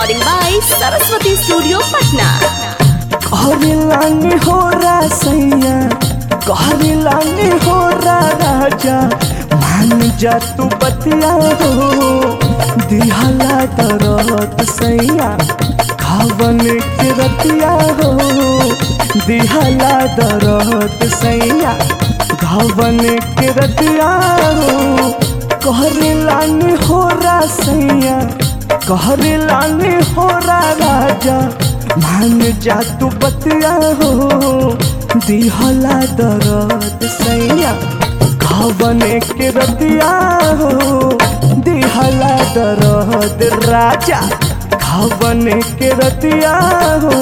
Recording by Saraswati Studio, Patna. कहरी लानी हो रा सैया कहरी लानी हो रा राजा मान जा तू बतिया हो दिहला दरत सैया खावन के रतिया हो दिहला दरत सैया घावन के रतिया हो कहरी लानी हो रा सैया कहरी लानी हो रा राजा मान जा तू बतिया हो दिहला दरद सैया घावन के रतिया हो दिहला दरद राजा घावन के रतिया हो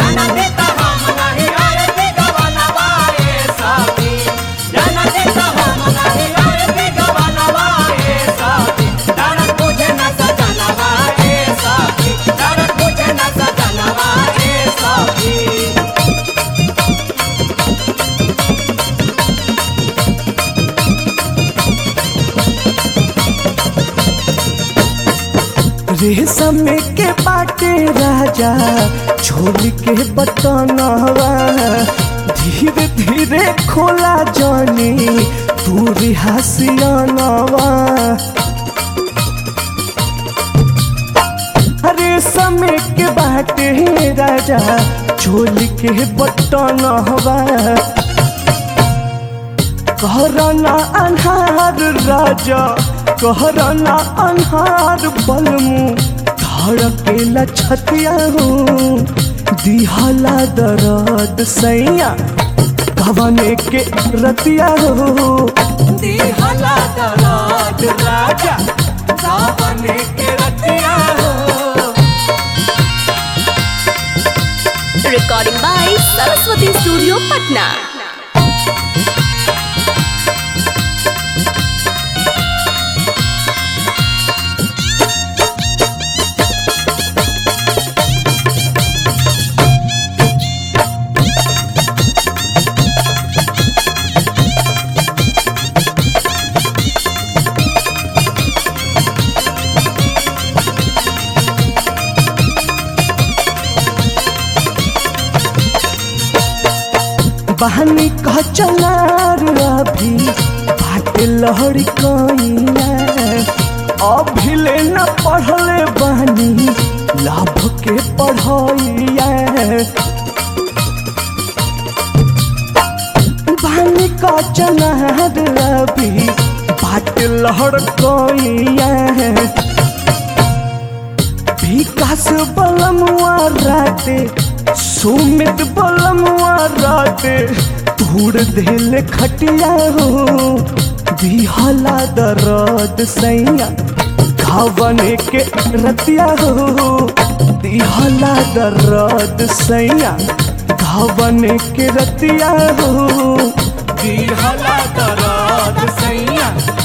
रेशम के बाटे राजा छोड़ के बतनवा धीरे धीरे खोला जानी तू रिहासियानवा अरे समय के बाटे राजा छोड़ के बतनवा कहरना अन्हार राजा कहरना अन्हार बलमु धड़केला छतिया हो दिहला दरद सैया भवने के रतिया हो दिहला दरद राजा भवने के रतिया हो Recording by Saraswati Studio, Patna. बहनी कह चलार अभी बाट लहरी कइला अभी ले न पढ़ले बहनी लाभ के पढ़ैया बहनी कह चलार अभी बाट लहर कइला विकास बलमुआ राते सुमित बलमुआ राते धूड़ देले खटिया हो दिहला दरद सैया घावने के रतिया हो दिहला दरद सैया घावने के रतिया हो दिहला दरद सैया